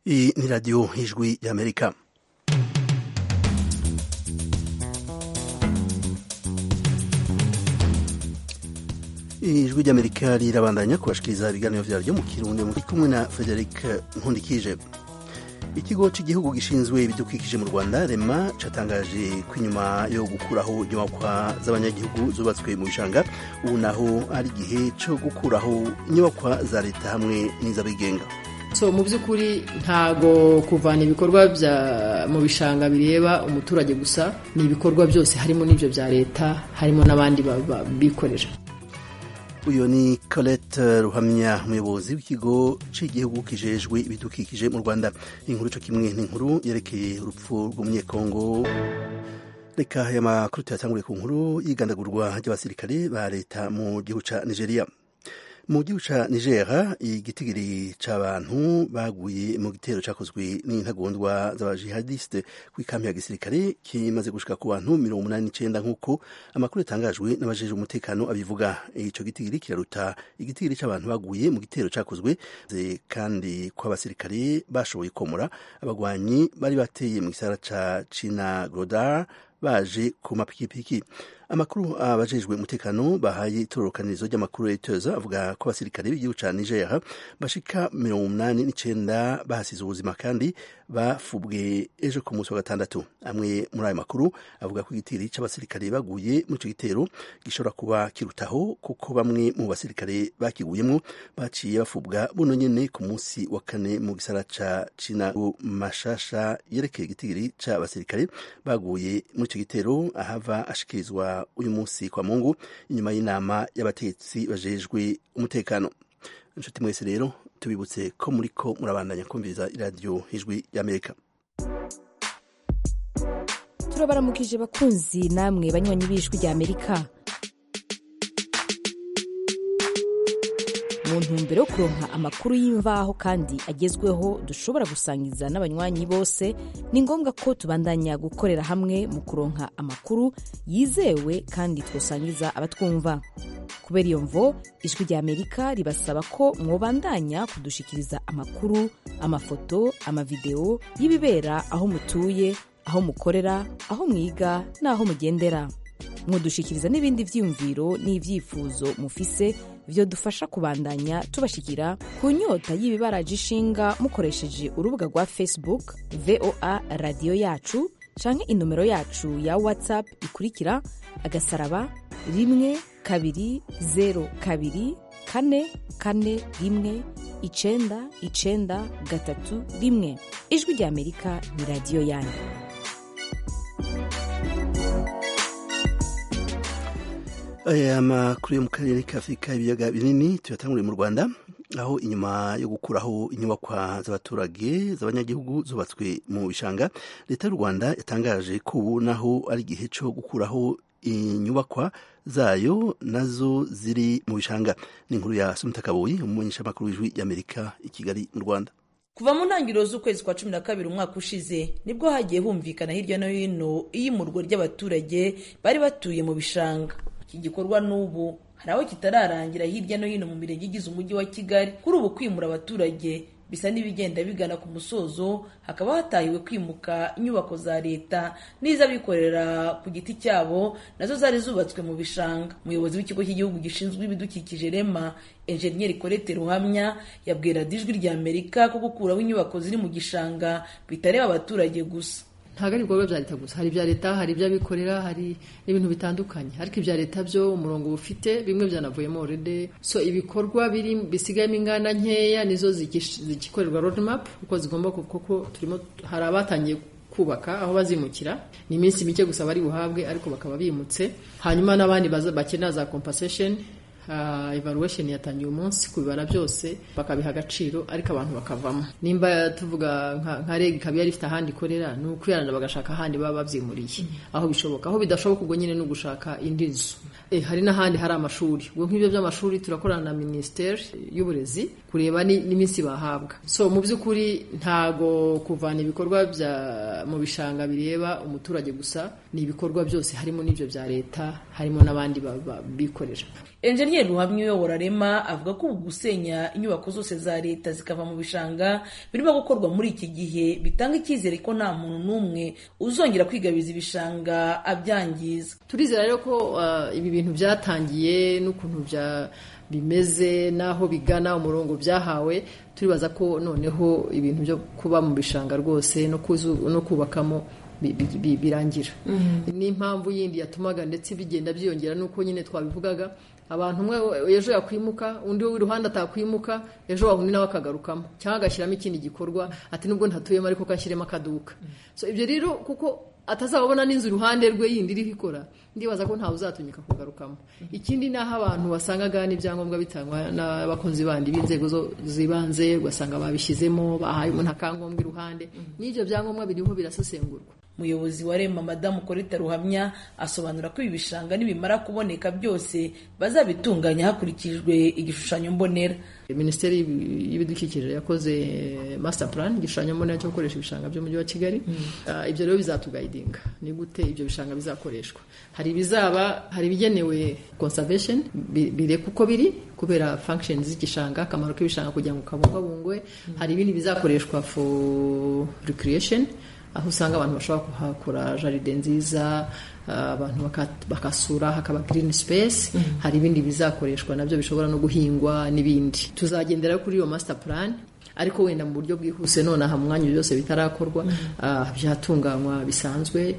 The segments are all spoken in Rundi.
Iyi ni radiyo ijwi y'amerika ijwi ry'amerika rirabandanya kubashikiriza ibiganiro vyaryo mu kirundi muri kumwe na frederic nkundikije ikigo cy'igihugu gishinzwe ibidukikije mu rwanda rema catangaje ko inyuma yo gukuraho inyubakwa z'abanyagihugu zubatswe mu bishanga ubu naho ari igihe co gukuraho inyubakwa za leta hamwe n'iz'abigenga so mu by'ukuri ntago kuvana ibikorwa bya mu bishanga bireba umuturage gusa ni ibikorwa byose harimo n'ibyo bya leta harimo n'abandi bikorera uyu ni Colette ruhamya umuyobozi w'ikigo cy'igihugu kijejwe ibidukikije mu rwanda inkuru cyo kimwe n'inkuru yerekeye urupfu rw'umunyekongo reka aya makuru tuyatangure ku nkuru y'igandagurwa ry'abasirikare ba leta mu gihugu ca nigeria mu gihugu ca niger igitigiri c'abantu baguye mu gitero cakozwe n'intagondwa z'abajihadiste kw'ikambi ya gisirikare kimaze gushika ku bantu mirongo umunani n'icenda nk'uko amakuru yatangajwe n'abajejwe umutekano abivuga ico gitigiri kiraruta igitigiri c'abantu baguye mu gitero cakozwe kandi ko abasirikare bashoboye komora abagwanyi bari bateye mu gisara ca cina grodar baje ku mapikipiki amakuru abajejwe umutekano bahaye itororokanirizo ry'amakuru Reuters avuga ko abasirikare b'igihugu ca Niger bashika mirongo umunani n'icenda bahasize ubuzima kandi bafubwe ejo ku munsi wa gatandatu amwe muri ayo makuru avuga ko igitiri c'abasirikare baguye mu ico gitero gishobora kuba kirutaho kuko bamwe mu basirikare bakiguyemwo baciye bafubwa buno nyene ku munsi wa kane mu gisara ca Cina mashasha yerekeye igitigiri c'abasirikare baguye muri ico gitero ahava ashikirizwa uyu munsi kwa mungu inyuma y'inama y'abategetsi bajejwe umutekano inshuti mwese rero tubibutse ko muriko murabandanya kumviriza iradiyo ijwi y'amerika turabaramukije bakunzi namwe banywanyi b'ijwi ry'amerika mu ntumbero yo kuronka amakuru y'imvaho kandi agezweho dushobora gusangiza n'abanywanyi bose ni ngombwa ko tubandanya gukorera hamwe mu kuronka amakuru yizewe kandi twosangiza abatwumva kubera iyo mvo ijwi rya amerika ribasaba ko mwobandanya kudushikiriza amakuru amafoto amavideo y'ibibera aho mutuye aho mukorera aho mwiga n'aho mugendera mwodushikiriza n'ibindi vyiyumviro n'ivyifuzo mufise vyo dufasha kubandanya tubashikira ku nyota y'ibibaraje ishinga mukoresheje urubuga rwa facebook voa radiyo yacu canke inomero yacu ya whatsapp ikurikira agasaraba rimwe kabiri zero kabiri kane kane rimwe icenda icenda gatatu rimwe ijwi rya amerika ni radiyo yanyu aya makuru yo mu karere ka afurika ibiyaga binini tuyatanguriye mu rwanda aho inyuma yo gukuraho inyubakwa z'abaturage z'abanyagihugu zubatswe mu bishanga leta y'u rwanda yatangaje ko ubu naho ari igihe cyo gukuraho inyubakwa zayo nazo ziri mu bishanga ni inkuru ya sumita kaboyi umumenyeshamakuru w'ijwi y'amerika i kigali mu rwanda kuva mu ntangiriro z'ukwezi kwa cumi na kabiri umwaka ushize nibwo hagiye humvikana hirya no hino iyimurwa ry'abaturage bari batuye mu bishanga iki gikorwa n'ubu hari aho kitararangira hirya no hino mu mirenge igize umujyi wa kigali kuri ubu kwimura abaturage bisa n'ibigenda bigana ku musozo hakaba hatahiwe kwimuka inyubako za leta n'iz'abikorera ku giti cyabo nazo zari zubatswe mu bishanga umuyobozi w'ikigo cy'igihugu gishinzwe ibidukikije rema enjeniyeri korete ruhamya yabwira ijwi rya amerika ko gukuraho inyubako ziri mu gishanga bitareba abaturage gusa ntabwo ari ibikorwa bya leta gusa hari ibya leta hari iby'abikorera hari n'ibintu bitandukanye ariko ibya leta byo umurongo bufite bimwe byanavuyemo orede so ibikorwa biri bisigayemo ingana nkeya nizo zigikorerwa road map uko zigomba kuko turimo hari abatangiye kubaka aho bazimukira ni iminsi mike gusa bari buhabwe ariko bakaba bimutse hanyuma n'abandi bakenera za compensation uh, evaluation yatangiye umunsi kubibara byose bakabiha agaciro ariko abantu bakavamo nimba tuvuga nka reg ikaba yari ifite ahandi ikorera ni ukwirana bagashaka ahandi baba babyimuriye aho bishoboka aho bidashoboka ubwo nyine ni ugushaka indi nzu e, hari n'ahandi hari amashuri ubwo nk'ibyo by'amashuri turakorana na minisiteri y'uburezi kureba n'iminsi bahabwa so mu by'ukuri ntago kuvana ibikorwa bya mu bishanga bireba umuturage gusa ni ibikorwa byose harimo n'ibyo bya leta harimo n'abandi bikorera enjeniyeri enjeniyeri ruhamya uyobora rema avuga ko ubu gusenya inyubako zose za leta zikava mu bishanga birimo gukorwa muri iki gihe bitanga icyizere ko nta muntu n'umwe uzongera kwigabiza ibishanga abyangiza turizera rero ko uh, ibi bintu byatangiye n'ukuntu bya bimeze n'aho bigana umurongo byahawe turibaza ko noneho ibintu byo kuba mu bishanga rwose no, kuzu, no kubakamo birangira n'impamvu yindi yatumaga ndetse bigenda byiyongera nuko nyine twabivugaga abantu umwe ejo yakwimuka undi w'iruhande atakwimuka ejo wahundi nawe akagarukamo cyangwa agashyiramo ikindi gikorwa ati nubwo ntatuyemo ariko kashyiremo akaduka so ibyo rero kuko atazababona n'inzu iruhande rwe yindi iriho ikora ndibaza ko ntawe uzatunyika kugarukamo ikindi ni aho abantu wasangaga n'ibyangombwa bitangwa n'abakunzi bandi b'inzego z'ibanze ugasanga babishyizemo bahaye umuntu akangombwa iruhande n'ibyo byangombwa biriho birasesengurwa umuyobozi wa rema madamu korita ruhamya asobanura ko ibi bishanga nibimara kuboneka byose bazabitunganya hakurikijwe igishushanyo mbonera minisiteri y'ibidukikije yakoze master plan igishushanyo mbonera cyo gukoresha ibishanga by'umujyi wa kigali ibyo rero bizatugayidinga ni gute ibyo bishanga bizakoreshwa hari ibizaba hari ibigenewe conservation bireka uko biri kubera function z'igishanga akamaro k'ibishanga kugira ngo kabungabungwe hari ibindi bizakoreshwa for recreation aho usanga abantu bashobora kuhakora jaride nziza abantu bakasura hakaba green space hari ibindi bizakoreshwa nabyo bishobora no guhingwa n'ibindi tuzagendera kuri iyo master plan ariko wenda mu buryo bwihuse nonaha mu mwanya byose bitarakorwa byatunganywa bisanzwe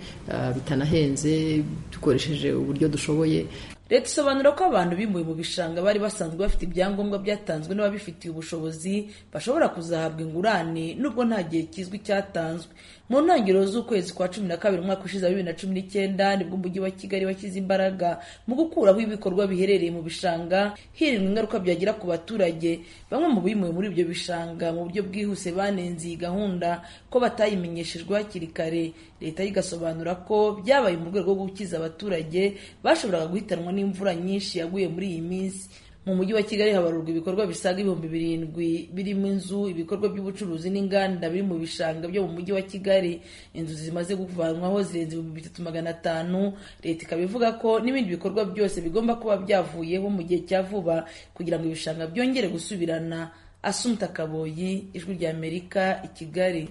bitanahenze dukoresheje uburyo dushoboye leta isobanura ko abantu bimuwe mu bishanga bari basanzwe bafite ibyangombwa byatanzwe n'ababifitiye ubushobozi bashobora kuzahabwa ingurane nubwo nta gihe kizwi cyatanzwe mu ntangiriro z'ukwezi kwa cumi na kabiri umwaka ushize wa bibiri na cumi n'icyenda nibwo umujyi wa kigali washyize imbaraga mu gukuraho ibikorwa biherereye mu bishanga hirindwa ingaruka byagira ku baturage bamwe mu bimuwe muri ibyo bishanga mu buryo bwihuse banenze iyi gahunda ko batayimenyeshejwe hakiri kare leta igasobanura ko byabaye mu rwego rwo gukiza abaturage bashoboraga guhitanwa n'imvura nyinshi yaguye muri iyi minsi mu mujyi wa kigali habarurwa ibikorwa bisaga ibihumbi birindwi birimo inzu ibikorwa by'ubucuruzi n'inganda biri mu bishanga byo mu mujyi wa kigali inzu zimaze kuvanwaho zirenze ibihumbi bitatu magana atanu leta ikaba ivuga ko n'ibindi bikorwa byose bigomba kuba byavuyeho mu gihe cya vuba kugira ngo ibishanga byongere gusubirana asumta kaboyi ijwi rya amerika i kigali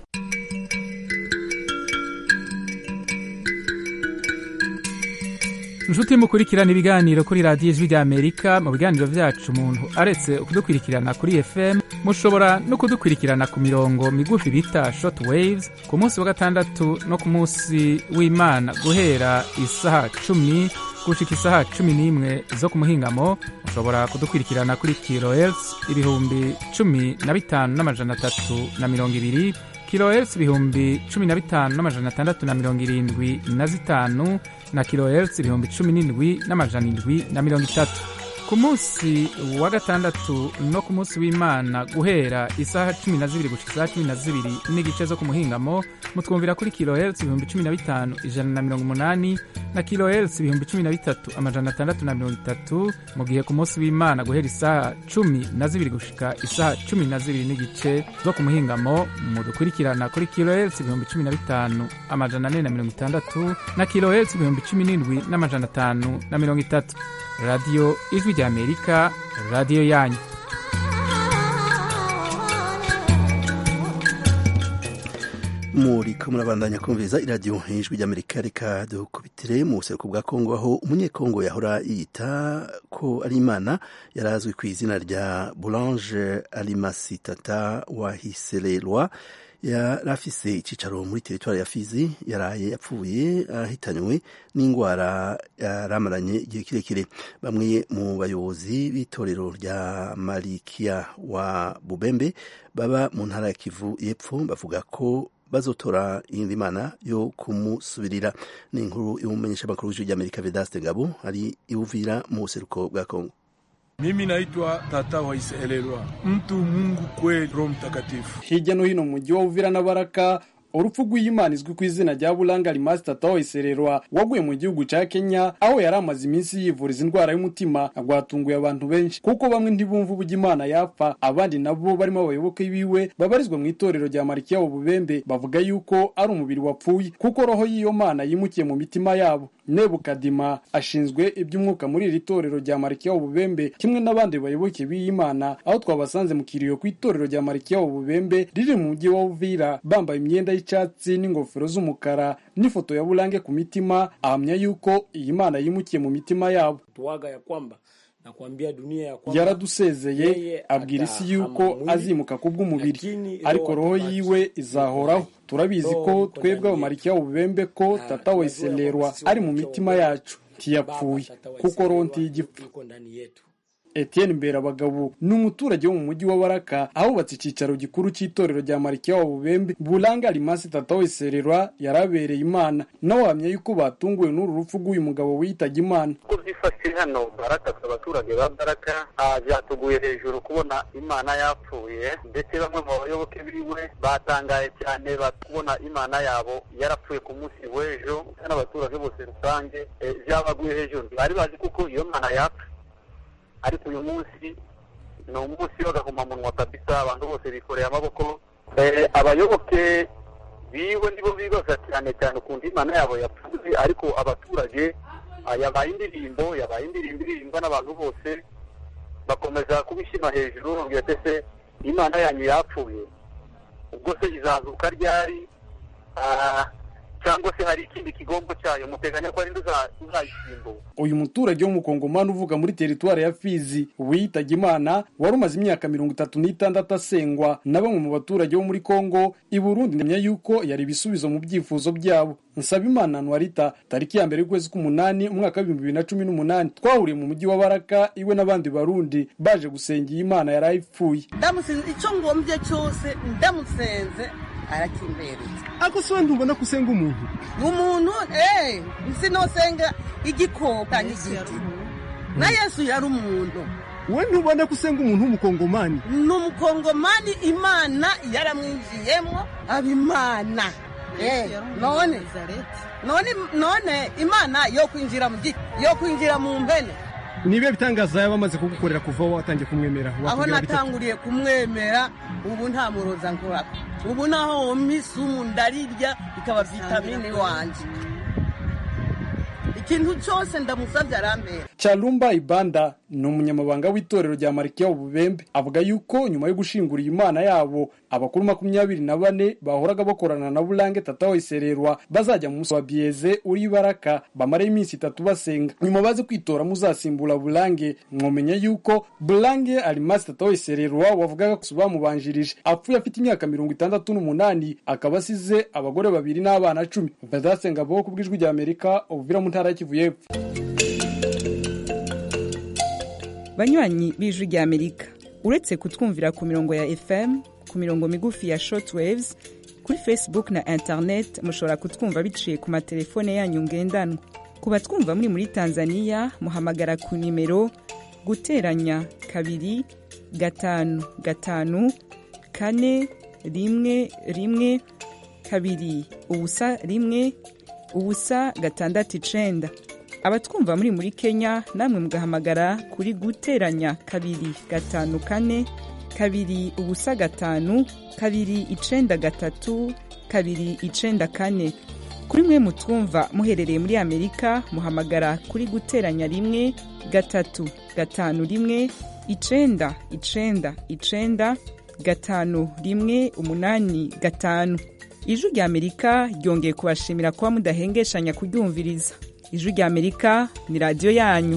inshuti mukurikirana ibiganiro kuri radiyo ijwi ry'amerika mu biganiro byacu umuntu aretse kudukurikirana kuri fm mushobora no kudukurikirana ku mirongo migufi bita short waves ku munsi wa gatandatu no ku munsi w'imana guhera isaha cumi gushika isaha cumi n'imwe zo ku muhingamo mushobora kudukurikirana kuri kilohertz ibihumbi cumi na bitanu n'amajana atatu na mirongo ibiri kilohertz ibihumbi cumi na bitanu n'amajana atandatu na mirongo irindwi na zitanu na kilohertz ibihumbi cumi n'indwi n'amajana indwi na mirongo itatu ku munsi wa gatandatu no ku munsi w'imana guhera isaha cumi na zibiri gushika isaha cumi na zibiri n'igice zo ku muhingamo mutwumvira kuri kilohertz ibihumbi cumi na bitanu ijana na mirongo umunani na kilohertz ibihumbi cumi na bitatu amajana atandatu na mirongo itatu mu gihe ku munsi w'imana guhera isaha cumi na zibiri gushika isaha cumi na zibiri n'igice zo ku muhingamo mudukurikirana kuri kilohertz ibihumbi cumi na bitanu amajana ane na mirongo itandatu na kilohertz ibihumbi cumi n'indwi n'amajana atanu na mirongo itatu radiyo ijwi rya amerika radiyo yanyu muri ko murabandanya kumviriza iradiyo ijwi ry'amerika reka dukubitire mu buseruko bwa kongo aho umunyekongo yahora yita ko ari imana yari azwi ku izina rya boulange alimasitata wahisererwa yari afise icyicaro muri teritwari ya fizi yaraye yapfuye ahitanywe n'indwara yaramaranye igihe kirekire bamwe mu bayobozi b'itorero rya marikiya wa bubembe baba mu ntara ya kivu y'epfo bavuga ko bazotora iyindi mana yo kumusubirira ni inkuru y'umumenyeshamakuru w'ijwi ry'amerika vedaste ngabo ari iwuvira mu buseruko bwa kongo mimi naitwa Tata Waiselelwa, mtu Mungu kweli, Roho Mtakatifu. Hirya no hino mu mujyi wa Uvira na Baraka urupfu rw'iyimana izwi ku izina rya buranga rimasi tataho isererwa waguye mu gihugu ca kenya aho yari amaze iminsi yivuriza indwara y'umutima rwatunguye abantu benshi kuko bamwe ntibumva uburyo imana yapfa abandi nabo barimo abayoboke biwe babarizwa mu itorero rya marikiya bubembe bavuga yuko ari umubiri wapfuye kuko roho y'iyo mana yimukiye mu mitima yabo nebukadima ashinzwe iby'umwuka muri iri torero rya marikiya bubembe kimwe n'abandi bayoboke b'iyi mana aho twabasanze mu kiriyo ku itorero rya marikiya bubembe riri mu mujyi wa uvira bambaye imyenda y'icyatsi n'ingofero z'umukara n'ifoto ya burange ku mitima ahamya yuko iyi mana yimukiye mu mitima yabo tuwaga ya kwamba nakwambia dunia ya kwamba yaradusezeye yeye abwira isi yuko atahama mwili, azimuka kubw'umubiri lakini ariko roho atabaki yiwe izahoraho turabizi Roho ko iko twebwe ndani abamarikiya bubembe ko Ah, tata weselerwa tunajua kwamba ari mu sisi mitima wabembe, yacu ntiyapfuye Baba Tata kuko roho Waiselwa ntiyigipfa yuko ndani yetu Etienne Mberabagabo ni umuturage wo mu mujyi wa Baraka ahubatse icyicaro gikuru cy'itorero rya Marikiya wa Bubembe Buranga Limasi Tata Wesererwa yarabereye Imana nawe wahamya yuko batunguwe n'uru rupfu rw'uyu mugabo witabye Imana uko byifashe hano baraka abaturage ba baraka ah, byatuguye hejuru kubona imana yapfuye ndetse bamwe mu bayoboke biwe batangaye cyane bakubona imana yabo yarapfuye ku munsi w'ejo n'abaturage bose rusange eh, byabaguye hejuru bari bazi kuko iyo mana yapfa ariko uyu munsi ni umunsi w'agahomamunwa kabisa abantu bose bikoreye amaboko Eh, abayoboke biwe nibo bibaza cyane cyane ukuntu imana yabo yapfuye ariko abaturage ah, yabaye indirimbo yabaye indirimbo iririmbwa n'abantu bose bakomeza kubishyima hejuru babwira ati se imana yanyu yapfuye ubwo se izazuka ryari Ah, cyangwa se hari ikindi kigombo cyayo muteganya ko ari uzayisimbura uyu muturage w'umukongomani uvuga muri teritwari ya Fizi witabye Imana wari umaze imyaka mirongo itatu n'itandatu asengwa na bamwe mu baturage bo muri Kongo i Burundi ndemya yuko yari ibisubizo mu byifuzo byabo Nsabimana Anwarita tariki ya mbere y'ukwezi k'umunani umwaka w'ibihumbi bibiri na cumi n'umunani twahuriye mu mujyi wa Baraka iwe n'abandi barundi baje gusengera Imana yari ayipfuye ndamusenze icyo ngombye cyose ndamusenze arakimbereza ako si wenda ubona ko usenga umuntu umuntu eh sinosenga igikoko n'igiti na yesu yari umuntu we ntubona ko usenga umuntu w'umukongomani ni umukongomani imana yaramwinjiyemo aba imana Eh, none none none imana yo kwinjira mu giti yo kwinjira mu mpene nibe bitangaza yaba amaze kugukorera kuva watangiye kumwemera aho watubwira bitatu. natanguriye kumwemera ubu nta muroza nkora ubu naho wompa isumu ndarirya ikaba vitamini wanjye ikintu cyose ndamusabye arambera Charumba Ibanda ni umunyamabanga w'itorero rya Marikiya Ububembe avuga yuko nyuma yo gushingura iyi Imana yabo abakuru makumyabiri na bane bahoraga bakorana na Burange Tata Wesererwa bazajya mu musi wa Bieze uri Baraka bamara iminsi itatu basenga nyuma baze kwitora muzasimbura Burange mwomenya yuko Burange Alimasi Tata Wesererwa wavugaga ko bamubanjirije apfuye afite imyaka mirongo itandatu n'umunani akaba asize abagore babiri n'abana cumi badasenga bo ku bw'ijwi rya Amerika ubuvira mu ntara ya Kivu y'Epfo banywanyi b'ijwi rya amerika uretse kutwumvira ku mirongo ya fm ku mirongo migufi ya shortwaves kuri facebook na internet mushobora kutwumva biciye ku matelefone yanyu ngendanwa ku batwumva muri muri tanzania muhamagara ku nimero guteranya kabiri gatanu gatanu kane rimwe rimwe kabiri ubusa rimwe ubusa gatandatu icenda abatwumva muri muri kenya namwe mugahamagara kuri guteranya kabiri gatanu kane kabiri ubusa gatanu kabiri icenda gatatu kabiri icenda kane kuri mwe mutwumva muherereye muri amerika muhamagara kuri guteranya rimwe gatatu gatanu rimwe icenda icenda icenda gatanu rimwe umunani gatanu ijwi rya amerika ryongeye kubashimira kuba mudahengeshanya kuryumviriza ijwi rya amerika ni radiyo yanyu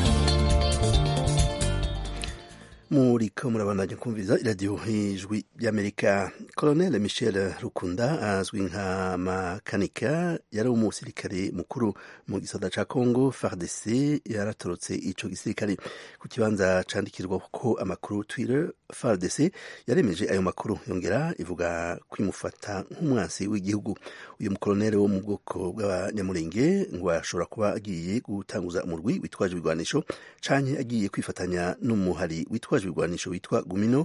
muriko murabandanya kumviriza iradiyo ijwi ry'amerika colonel michel rukunda azwi nka makanika yari umusirikare mukuru mu gisata ca congo fardc yaratorotse ico gisirikare ku kibanza candikirwa ko amakuru twitter fardc yaremeje ayo makuru yongera ivuga kwimufata nk'umwansi w'igihugu uyu mukoloneli wo mu bwoko bw'abanyamurenge ngo ashobora kuba agiye gutanguza umurwi witwaje ibigwanisho canke agiye kwifatanya n'umuhari witwaje witwaje ibigwanisho witwa gumino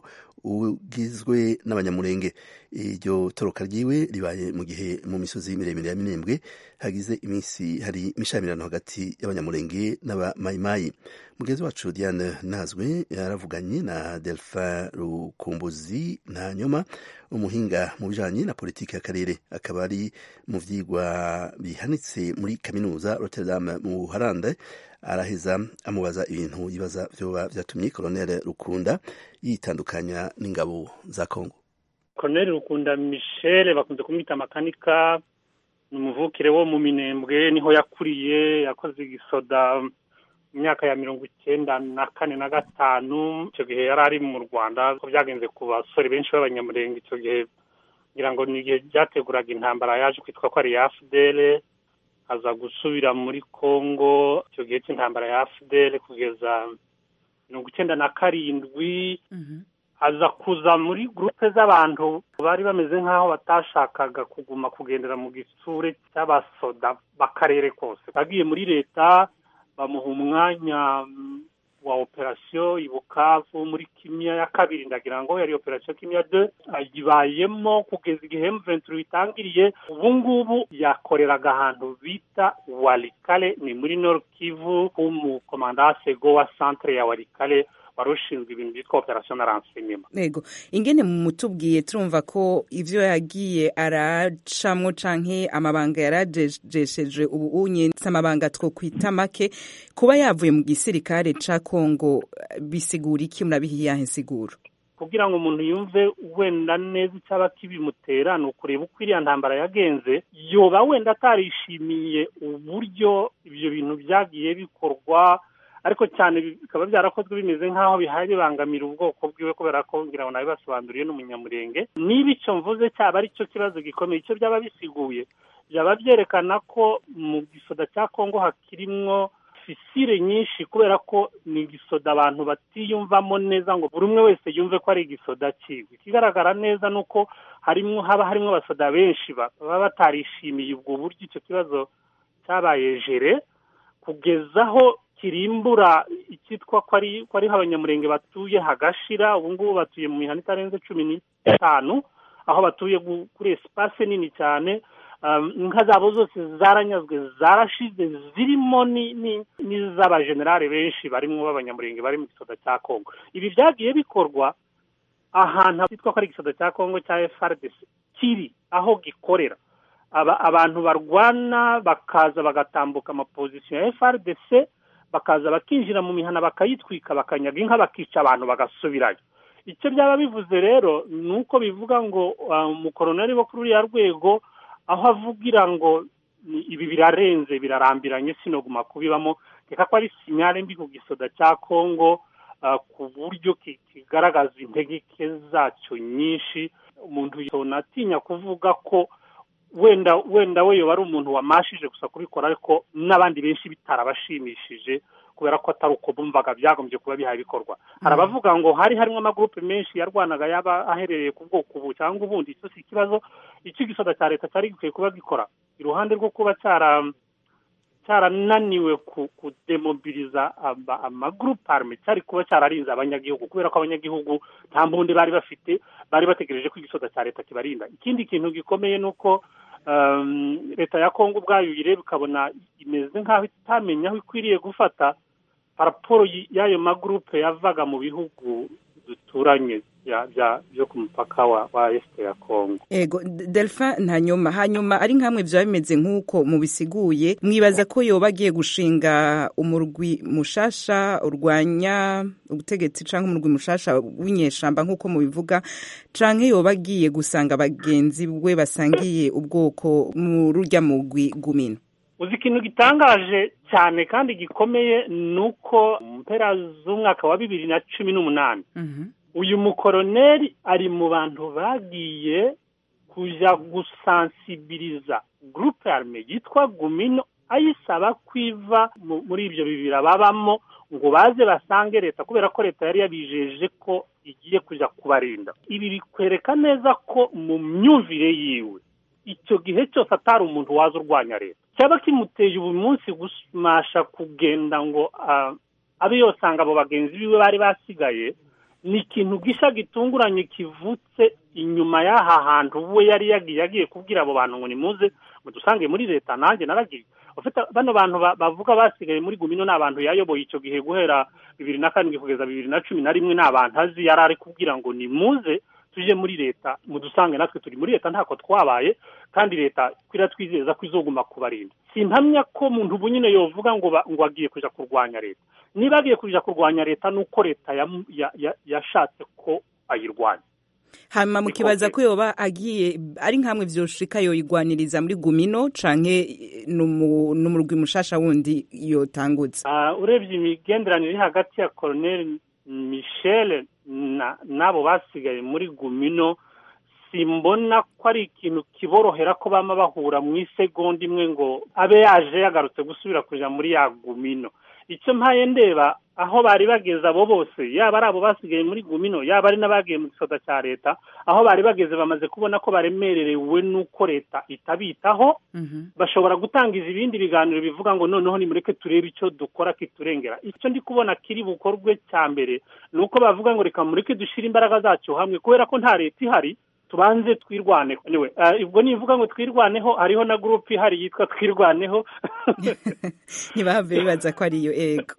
ugizwe n'abanyamurenge iryo toroka ryiwe ribaye mu gihe mu misozi miremire ya minembwe hagize iminsi hari imishamirano hagati y'abanyamurenge n'abamayimayi mugenzi wacu diane nazwe yaravuganye na delphin rukumbuzi nta nyoma umuhinga mu bijanye na politiki y'akarere akaba ari mu vyigwa bihanitse muri kaminuza rotterdam mu buharande araheza amubaza ibintu yibaza vyoba vyatumye colonel rukunda yitandukanya n'ingabo za kongo colonel rukunda michel bakunze kumwita makanika ni umuvukire wo mu minembwe niho yakuriye yakoze igisoda mu myaka ya mirongo icyenda na kane na gatanu icyo gihe yari ari mu rwanda ko byagenze ku basore benshi b'abanyamurenge icyo gihe ngira ngo ni igihe byateguraga intambara yaje kwitwa ko ari iya fdr aza gusubira muri congo icyo gihe cy'intambara ya fdr kugeza mirongo icyenda na karindwi aza kuza muri gurupe z'abantu bari bameze nk'aho batashakaga kuguma kugendera mu gisure cy'abasoda b'akarere kose agiye muri leta bamuha umwanya wa operasiyo i bukavu muri kimya ya kabiri ndagira ngo yari operasiyo kimya de ayibayemo kugeza igihe mventuri bitangiriye ubu ngubu yakoreraga ahantu bita warikale ni muri nord kivu h'umukomanda sego wa centre ya warikale wari ushinzwe ibintu byitwa operasiyo na ransenyema yego ingene mutubwiye turumva ko ivyo yagiye aracamwo canke amabanga yarajesheje ubu unye amabanga twokwita make kuba yavuye mu gisirikare ca kongo bisigura iki murabihiyahe insiguro kugira ngo umuntu yumve wenda neza icyaba kibimutera ni ukureba uko iriya ntambara yagenze yoba wenda atarishimiye uburyo ibyo bintu byagiye bikorwa ariko cyane bikaba byarakozwe bimeze nk'aho bihaye bibangamira ubwoko bwiwe kubera ko ngira ngo nabibasobanuriye n'umunyamurenge niba icyo mvuze cyaba ari cyo kibazo gikomeye icyo byaba bisiguye byaba byerekana ko mu gisoda cya kongo hakirimwo fisire nyinshi kubera ko ni igisoda abantu batiyumvamo neza ngo buri umwe wese yumve ko ari igisoda kiwe ikigaragara neza ni uko harimo haba harimo abasoda benshi baba batarishimiye ubwo buryo icyo kibazo cyabaye jere kugeza aho kirimbura icyitwa ko ari ko ariho abanyamurenge batuye hagashira ubu ngubu batuye mu mihanda itarenze cumi n'itanu aho batuye kuri esipase nini cyane inka zabo zose zaranyazwe zarashize zirimo n'iz'abajenerali benshi barimo b'abanyamurenge bari mu gisoda cya kongo ibi byagiye bikorwa ahantu hitwa ko ari igisoda cya kongo cya frdc kiri aho gikorera abantu barwana bakaza bagatambuka amapozisiyo ya frdc bakaza bakinjira mu mihana bakayitwika bakanyaga inka bakica abantu bagasubirayo icyo byaba bivuze rero ni uko bivuga ngo umukoroneri wo kuri uriya rwego aho avugira ngo ibi birarenze birarambiranye sinoguma kubibamo reka ko ari sinyare mbi ku gisoda cya kongo ku buryo kigaragaza integeke zacyo nyinshi umuntu atinya kuvuga ko wenda wenda we yoba ari umuntu wamashije gusa kubikora ariko n'abandi benshi bitarabashimishije kubera ko atari uko bumvaga byagombye kuba bihaye bikorwa hari abavuga ngo hari harimo amagurupe menshi yarwanaga yaba aherereye ku bwoko ubu cyangwa ubundi icyo si ikibazo icyo igisoda cya leta cyari gikwiye kuba gikora iruhande rwo kuba cyara cyarananiwe kudemobiliza amagurupe arme cyari kuba cyararinze abanyagihugu kubera ko abanyagihugu nta mbundi bari bafite bari bategereje ko igisoda cya leta kibarinda ikindi kintu gikomeye ni uko leta ya kongo ubwayo uyireba ukabona imeze nk'aho itamenya aho ikwiriye gufata raporo y'ayo magurupe yavaga mu bihugu duturanye byo ku mupaka wa esite ya kongo ego delphin ntanyuma hanyuma ari nkamwe byaba bimeze nk'uko mubisiguye mwibaza ko yoba agiye gushinga umurwi mushasha urwanya ubutegetsi cyangwa umurwi mushasha w'inyeshamba nk'uko mubivuga cyangwa yoba agiye gusanga bagenzi we basangiye ubwoko mu rujya mugwi gumino uzi ikintu gitangaje cyane kandi gikomeye ni uko mu mpera z'umwaka wa bibiri na cumi n'umunani uyu mukoroneri ari mu bantu bagiye kujya gusansibiriza gurupe arme yitwa gumino ayisaba kwiva muri ibyo bibiri babamo ngo baze basange leta kubera ko leta yari yabijeje ko igiye kujya kubarinda ibi bikwereka neza ko mu myumvire yiwe icyo gihe cyose atari umuntu waza urwanya leta cyaba kimuteye ubu munsi gumasha kugenda ngo abe yosanga abo bagenzi biwe bari basigaye ni ikintu gisha gitunguranye kivutse inyuma y'aha hantu we yari yagiye yagiye kubwira abo bantu ngo nimuze mudusange muri leta nanjye naragiye ufite bano bantu bavuga basigaye muri gumino ni abantu yayoboye icyo gihe guhera bibiri na karindwi kugeza bibiri na cumi na rimwe ni abantu azi yari ari kubwira ngo nimuze tuje muri leta mudusange natwe turi muri leta ntako twabaye kandi leta iratwizeza ko izoguma kubarinda simpamya ko muntu ubu nyine yovuga ngo ngo agiye kuja kurwanya leta niba agiye kuja kurwanya leta nuko leta yashatse ko ayirwanya hanyuma mukibaza ko yoba agiye ari nkamwe vyoshika yoyigwaniriza muri gumino canke n'umurwi mushasha wundi yotangutse urebye imigenderanire iri hagati ya colonel michel n'abo basigaye muri gumino simbona ko ari ikintu kiborohera ko bama bahura mu isegonda imwe ngo abe yaje yagarutse gusubira kuja muri ya gumino icyo mpaye ndeba aho bari bageze abo bose yaba ari abo basigaye muri gumino yaba ari n'abagiye mu gisoda cya leta aho bari bageze bamaze kubona ko baremererewe n'uko leta itabitaho bashobora gutangiza ibindi biganiro bivuga ngo noneho nimureke turebe icyo dukora kiturengera icyo ndi kubona kiri bukorwe cya mbere ni uko bavuga ngo reka mureke dushyire imbaraga zacu hamwe kubera ko nta leta ihari tubanze twirwaneho anyway ubwo nivuga ngo twirwaneho hariho na gurupe ihari yitwa twirwaneho ntibahave bibaza ko ariyo ego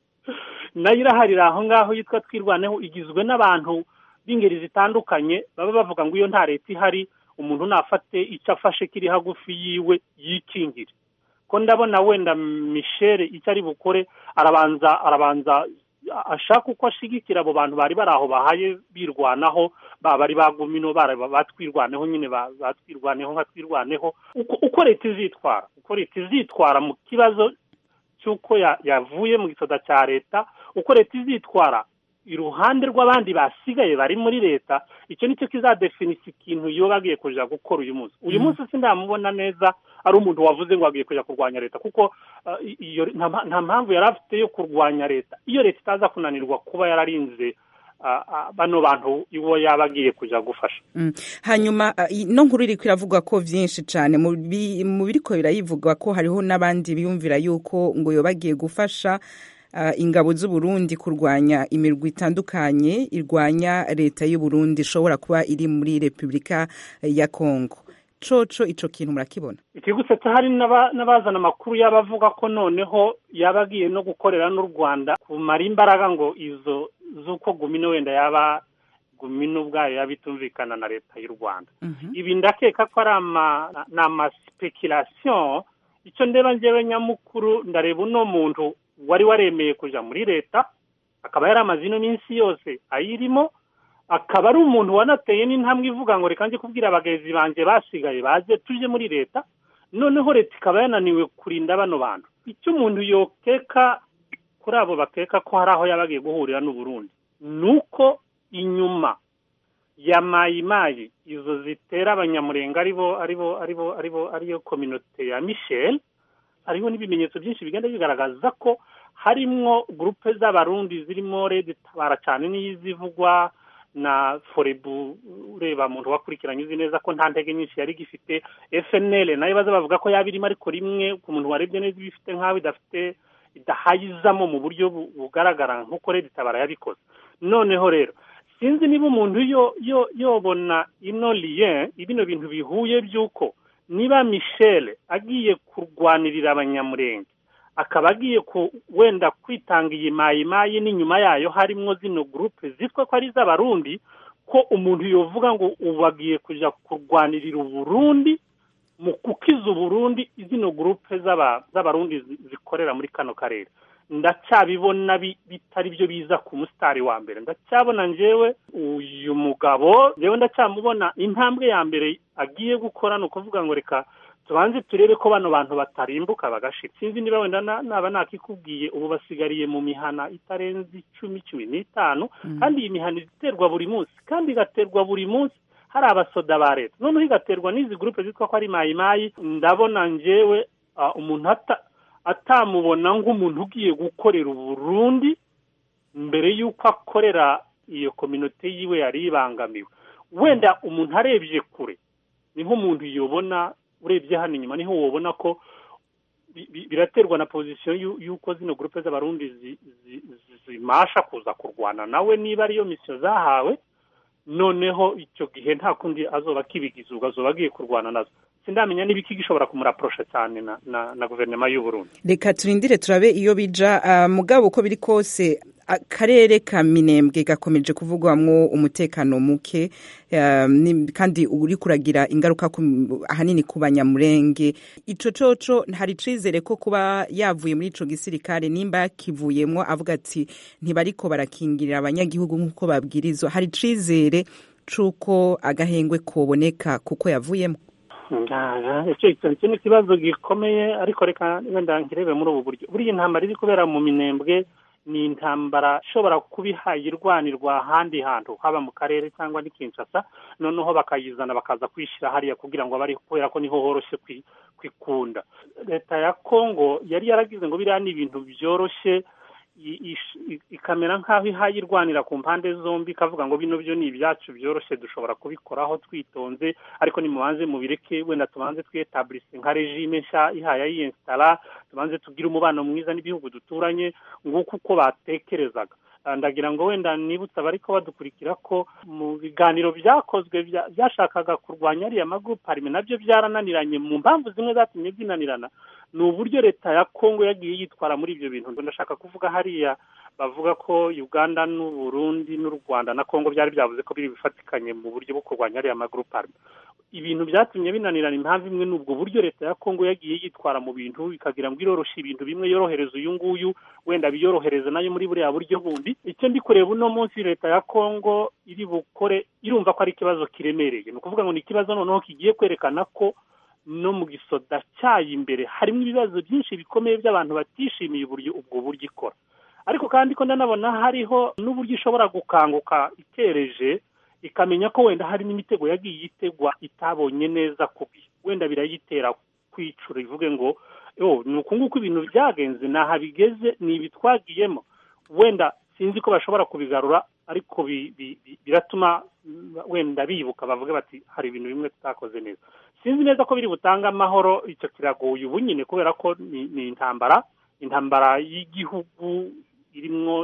nayo iraharira aho ngaho yitwa twirwaneho igizwe n'abantu b'ingeri zitandukanye baba bavuga ngo iyo nta leta ihari umuntu nafate icyo afashe kiri hagufi yiwe yikingire ko ndabona wenda michelle icyo ari bukore arabanza arabanza ashaka uko ashigikira abo bantu bari bari aho bahaye birwanaho baba ari bagumino batwirwaneho nyine batwirwaneho nka twirwaneho uko leta izitwara uko leta izitwara mu kibazo cy'uko yavuye mu gisoda cya leta uko leta izitwara iruhande rw'abandi basigaye bari muri leta icyo nicyo kizadefinisa ikintu yoba agiye kuja gukora uyu munsi uyu munsi sindamubona neza ari umuntu wavuze ngo agiye kuja kurwanya leta kuko nta mpamvu yari afite yo kurwanya leta iyo leta itaza kunanirwa kuba yararinze bano bantu iwo yaba agiye kuja gufasha hanyuma ino nkuru iriko iravuga ko vyinshi cane mu biriko birayivuga ko hariho n'abandi biyumvira yuko ngo yoba agiye gufasha ingabo z'uburundi kurwanya imirwi itandukanye irwanya leta y'uburundi ishobora kuba iri muri repubulika ya kongo coco ico kintu murakibona ikigusetsa hari n'abazana amakuru y'abavuga ko noneho yaba agiye no gukorera n'u rwanda kumara imbaraga ngo izo z'uko gumino wenda yaba gumino ubwayo yaba itumvikana na leta y'u rwanda ibi ndakeka ko ari amaspekirasiyo icyo ndeba njyewe nyamukuru ndareba uno muntu wari waremeye kuja muri leta akaba yari amaze ino minsi yose ayirimo akaba ari umuntu wanateye n'intambwe ivuga ngo reka njye kubwira abagenzi banjye basigaye baze tuje muri leta noneho leta ikaba yananiwe kurinda bano bantu icyo umuntu yokeka kuri abo bakeka ko hari aho yaba agiye guhurira n'uburundi ni uko inyuma ya mayimayi izo zitera abanyamurenga aribo aribo aribo aribo ariyo kominote ya michel hariho n'ibimenyetso byinshi bigenda bigaragaza ko harimwo gurupe z'abarundi zirimo redi tabara cyane n'izivugwa na forebu ureba muntu wakurikiranye uzi neza ko nta ntege nyinshi yari igifite fnl nayo baza bavuga ko yaba irimo ariko rimwe ku muntu warebye neza iba ifite nk'aho idafite idahayizamo mu buryo bugaragara nk'uko redi tabara yabikoze noneho rero sinzi niba umuntu yo yo yobona ino liye bino bintu bihuye by'uko niba michel agiye kurwanirira abanyamurenge akaba agiye ku wenda kwitanga iyi mayimayi n'inyuma yayo harimo zino gurupe zitwa ko ari iz'abarundi ko umuntu yovuga ngo ubu agiye kujya kurwanirira uburundi mu kukiza uburundi zino gurupe z'abarundi zikorera muri kano karere ndacyabibona bitari byo biza ku musitari wa mbere ndacyabona njyewe uyu mugabo njyewe ndacyamubona intambwe ya mbere agiye gukora ni ukuvuga ngo reka tubanze turebe ko bano bantu batarimbuka bagashira sinzi niba wenda naba nakikubwiye ubu basigariye mu mihana itarenze icumi cumi n'itanu kandi iyi mihana iterwa buri munsi kandi igaterwa buri munsi hari abasoda ba leta noneho igaterwa n'izi gurupe zitwa ko ari mayimayi ndabona njyewe umuntu atamubona nk'umuntu ugiye gukorera uburundi mbere y'uko akorera iyo kominote yiwe yari ibangamiwe wenda umuntu arebye kure niho umuntu yobona urebye hano inyuma niho wabona ko biraterwa na pozisiyo y'uko zino gurupe z'abarundi zimasha kuza kurwana nawe niba ariyo misiyo zahawe noneho icyo gihe nta kundi azoba akibigiza ubwo azoba agiye kurwana nazo sindamenya niba iki gishobora kumuraporosha cyane na na, na guverinoma y'u Burundi reka turindire turabe iyo bija uh, mugabo uko biri kose akarere ka minembwe gakomeje kuvugwamwo umutekano muke uh, kandi uri kuragira ingaruka ahanini ku banyamurenge ico coco hari icizere ko kuba yavuye muri ico gisirikare nimba yakivuyemwo avuga ati ntibariko barakingirira abanyagihugu nk'uko babwirizwa hari icizere c'uko agahengwe koboneka kuko yavuyemo icyo ni ikibazo gikomeye ariko reka wenda nkirebe muri ubu buryo buriya intambara iri kubera mu minembwe ni intambara ishobora kuba ihaye irwanirwa ahandi hantu haba mu karere cyangwa ni Kinshasa noneho bakayizana bakaza kwishyira hariya kugira ngo bari kubera ko niho horoshye kwikunda leta ya kongo yari yaragize ngo biriya ni ibintu byoroshye ikamera nk'aho ihaye irwanira ku mpande zombi ikavuga ngo bino byo ni ibyacu byoroshye dushobora kubikoraho twitonze ariko nimubanze mubireke wenda tubanze twiyetaburise nka regime nshya ihaye yiyensitara tubanze tugire umubano mwiza n'ibihugu duturanye nguko uko batekerezaga ndagira ngo wenda nibutse abariko badukurikira ko mu biganiro byakozwe byashakaga kurwanya ariya magurupe harimo nabyo byarananiranye mu mpamvu zimwe zatumye binanirana ni uburyo leta ya kongo yagiye yitwara muri ibyo bintu ndashaka kuvuga hariya bavuga ko uganda n'uburundi n'u rwanda na kongo byari byavuze ko biri bifatikanye mu buryo bwo kurwanya ariya magurupe ibintu byatumye binanirana impamvu imwe ni ubwo buryo leta ya kongo yagiye yitwara mu bintu ikagira ngo iroroshye ibintu bimwe yorohereza uyu nguyu wenda biyorohereza nayo muri buriya buryo bundi icyo ndi kureba uno munsi leta ya kongo iri bukore irumva ko ari ikibazo kiremereye ni ukuvuga ngo ni ikibazo noneho kigiye kwerekana ko no mu gisoda cyayo imbere harimo ibibazo byinshi bikomeye by'abantu batishimiye uburyo ubwo buryo ikora ariko kandi ko ndanabona hariho n'uburyo ishobora gukanguka itereje ikamenya ko wenda hari n'imitego yagiye itegwa itabonye neza kubi wenda birayitera kwicura ivuge ngo ni uku nguku ibintu byagenze naha bigeze ni ibi twagiyemo wenda sinzi ko bashobora kubigarura ariko biratuma wenda bibuka bavuga bati hari ibintu bimwe tutakoze neza sinzi neza ko biri butange amahoro icyo kiragoye ubu nyine kubera ko ni intambara intambara y'igihugu irimo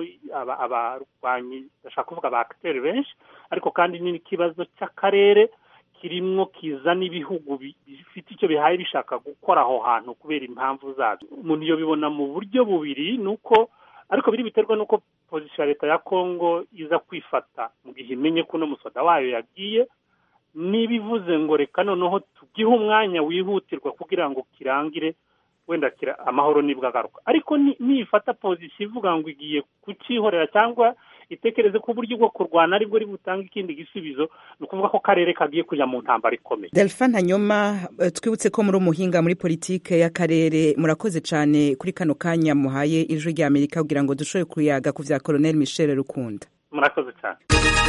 abarwanyi ndashaka kuvuga ba akiteri benshi ariko kandi n'ikibazo cy'akarere kirimo kizana ibihugu bifite icyo bihaye bishaka gukora aho hantu kubera impamvu zabyo umuntu iyo bibona mu buryo bubiri ni uko ariko biri biterwa n'uko pozisiyo ya leta ya kongo iza kwifata mu gihe imenye ko uno musoda wayo yagiye niba ivuze ngo reka noneho tugihe umwanya wihutirwa kugira ngo kirangire wenda amahoro nibwo agaruka ariko nifata pozisiyo ivuga ngo igiye kucyihorera cyangwa itekereze ko uburyo bwo kurwana aribwo uri butange ikindi gisubizo ni ukuvuga ko karere kagiye kujya mu ntambara ikomeye delphin hanyuma twibutse ko muri umuhinga muri politike y'akarere murakoze cyane kuri kano kanya muhaye ijwi rya amerika kugira ngo dushobore kuyaga ku bya koroneli michel rukunda murakoze cyane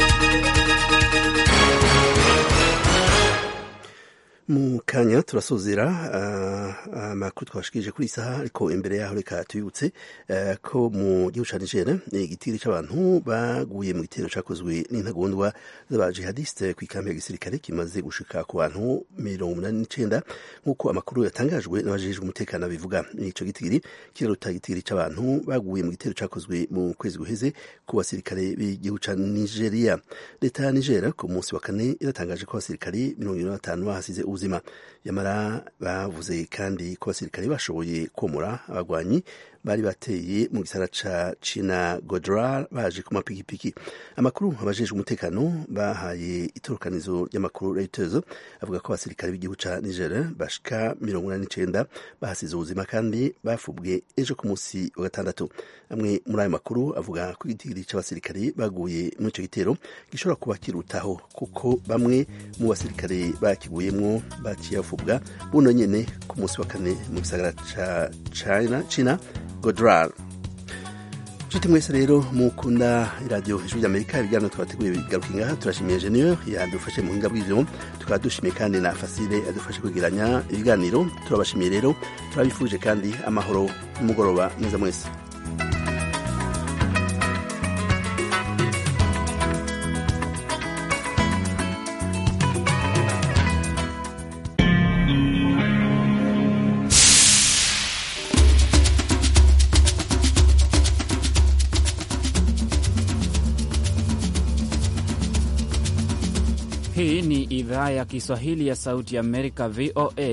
mu kanya turasozera amakuru twashikije kuri isaha ariko imbere yaho reka tubibutse ko mu gihugu ca Niger igitiri c'abantu baguye mu gitero cakozwe n'intagondwa z'abajihadiste ku ikambi ya gisirikare kimaze gushika ku bantu mirongo umunani n'icenda nk'uko amakuru yatangajwe n'abajejwe umutekano bivuga ico gitigiri kiraruta igitiri c'abantu baguye mu gitero cakozwe mu kwezi guheze ku basirikare b'igihugu ca Nigeria leta ya Niger ku munsi wa kane iratangaje ko abasirikare mirongo ibiri na batanu bahasize ubuzima yamara bavuze kandi ko abasirikare bashoboye komora abagwanyi bari bateye mu gisara ca China Godrar baje ku mapikipiki amakuru abajejwe umutekano bahaye itorokanizo ry'amakuru Reuters avuga ko abasirikare b'igihugu ca Niger bashika mirongo inani n'icenda bahasize ubuzima kandi bafubwe ejo ku munsi wa gatandatu amwe muri ayo makuru avuga ko igitigiri c'abasirikare baguye muri ico gitero gishobora kuba kirutaho kuko bamwe mu basirikare bakiguyemwo baciye bafubwa buno nyene ku munsi wa kane mu gisagara ca China China Godrar nshuti mwese rero mukunda iradiyo ijwi ry'amerika ibiganiro twabateguye bigaruka ngaha turashimiye enjeniyeri yadufashe mu buhinga bw'ivyo tukaba dushimiye kandi na fasile yadufashe kwegeranya ibiganiro turabashimiye rero turabifuje kandi amahoro n'umugoroba mwiza mwese Hii ni idhaa ya Kiswahili ya Sauti ya Amerika, VOA